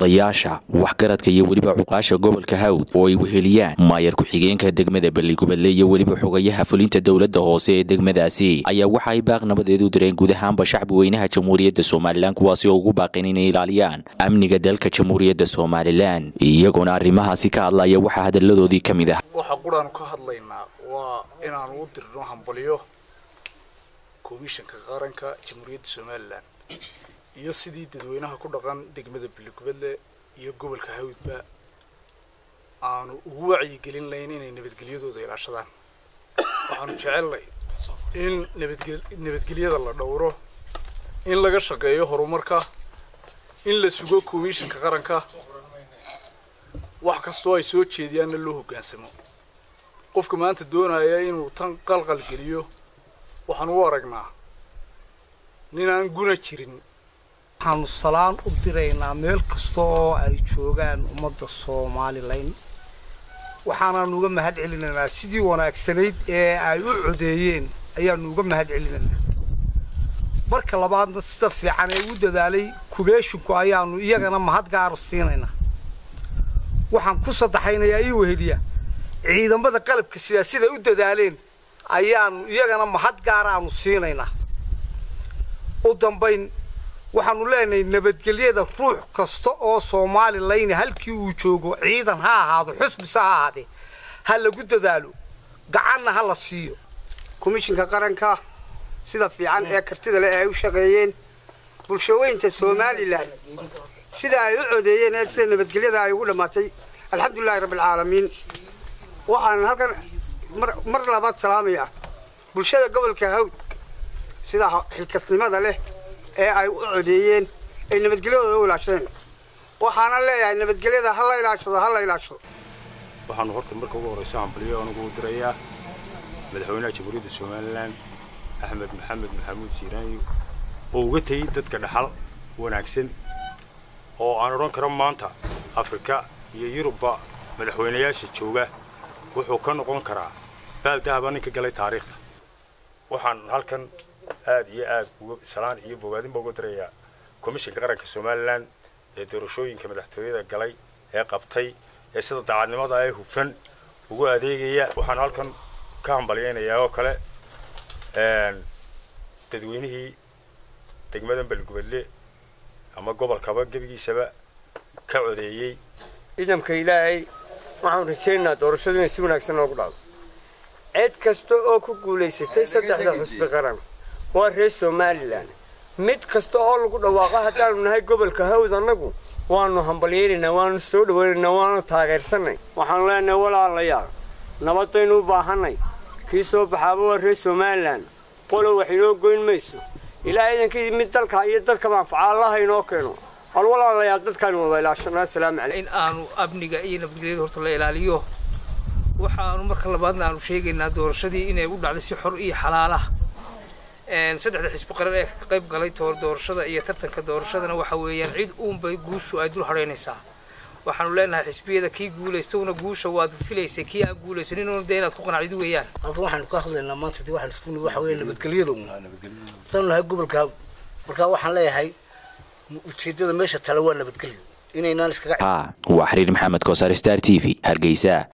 odayaasha waxgaradka iyo weliba cuqaasha gobolka hawd oo ay weheliyaan maayar ku-xigeenka degmada balligubadle iyo weliba xogayaha fulinta dowladda hoose ee degmadaasi ayaa waxa ay baaq nabadeed u direen guud ahaanba shacbi weynaha jamhuuriyadda somalilan kuwaasi oo ugu baaqeen inay ilaaliyaan amniga dalka jamhuuriyadda somalilan iyagoona arrimahaasi ka hadlaya waxaa hadalladoodii ka mid ah waxa quraanu ka hadlaynaa waa inaanu u dirno hambalyo komishanka qaranka jamhuuriyadda somalilan iyo sidii dadweynaha ku dhaqan degmada balligubadle iyo gobolka hawdba aanu ugu wacyigelin layn inay nabadgelyadooda ilaashadaan waxaanu jecelnay in nabadge nabadgelyada la dhowro in laga shaqeeyo horumarka in la sugo komishanka qaranka wax kastoo ay soo jeediyaanna loo hoggaansamo qofka maanta doonaya inuu tan qalqal geliyo waxaan u aragnaa nin aan guna jirin waxaanu salaan u diraynaa meel kasta oo ay joogaan ummadda somalilan waxaanaanu uga mahad celinaynaa sidii wanaagsanayd ee ay u codeeyeen ayaanu uga mahad celinaynaa marka labaadna sida fiican ee u dadaalay kubeeshinku ayaanu iyagana mahad gaaro siinaynaa waxaan ku saddexaynayaa ii weheliya ciidamada qalabka sidaa siday u dadaaleen ayaanu iyagana mahad gaara aanu siinaynaa u dambayn waxaanu leenahay nabadgelyada ruux kasta oo somalilan halkii uu joogo ciidan ha ahaado xusbise ha ahaadee ha lagu dadaalo gacanna ha la siiyo komishinka qaranka sida fiican ee kartida leh ee ay u shaqeeyeen bulshaweynta somalilan sida ay u codeeyeen ee sida nabadgelyada ay ugu dhammaatay alxamdulilahi rabbialcaalamiin waxaan halkan mar labaad salaamaya bulshada gobolka hawd sida xilkasnimada leh ee ay u codeeyeen ay nabadgelyadooda u ilaashadeen waxaana leeyahay nabadgelyada ha la ilaashado ha la ilaashado waxaanu horta marka ugu horrayso hambalyo anugu dirayaa madaxweynaha jamhuuriyadda somalilan axmed maxamed maxamuud siiraanyo oo uga tegey dadka dhaxal wanaagsan oo aan odhan karo maanta afrika iyo yurubba madaxweynayaasha jooga wuxuu ka noqon karaa baaldahaba ninka galay taariikhda waxaan halkan aad iyo aad uga salaan iyo bogaadinba uga dirayaa komishinka qaranka somalilan ee doorashooyinka madaxtooyada galay ee qabtay ee sida daacadnimada ee hufan ugu adeegaya waxaan halkan ka hambalyaynayaa oo kale dadweynihii degmadan balgubadle ama gobolkaba gebigiisaba ka codeeyey ciidamka ilaahay waxaan rajaynaynaa doorashadu inay si wanaagsan noogu dhacdo cid kasta oo ku guulaysatay saddexda xusbi qaran waa reer somalilan mid kasta oo lagu dhawaaqo haddaanu nahay gobolka hawd annagu waanu hambalyaynaynaa waanu soo dhawaynaynaa waanu taageersanay waxaanu leenahay walaalayaal nabadaynu u baahannay kii soo baxaaba waa reer somalilan qolo wax inoo goyn mayso ilaa iidankii mid dalka iyo dadka manfaca allaha inoo keeno hal walaalayaal dadkaanu wada ilaashanaa asalaamu calaykum in aanu amniga iyo nabadgelyada horta la ilaaliyo waxaanu marka labaadna aanu sheegaynaa doorashadii inay u dhacday si xor iyo xalaalaha saddexda xisbi qaran ee ka qayb galay doorashada iyo tartanka doorashadana waxa weeyaan cid uunbay guushu ay dul hadhaynaysaa waxaanu leenahay xisbiyada kii guulaystowna guusha waad filaysay kii aan guulaysaninuna dee inaad ku qanacdid weeyaan halkan waxaanu ka hadlaynaa maanta dee waxaan isku waxa weeye nabadgelyada un haddaanu nahay gobolka hawd marka waxaan leeyahay ujeeddada meesha tale waa nabadgelyo inaynaan iskaga waa xiriir maxamed koosar star t v hargeysa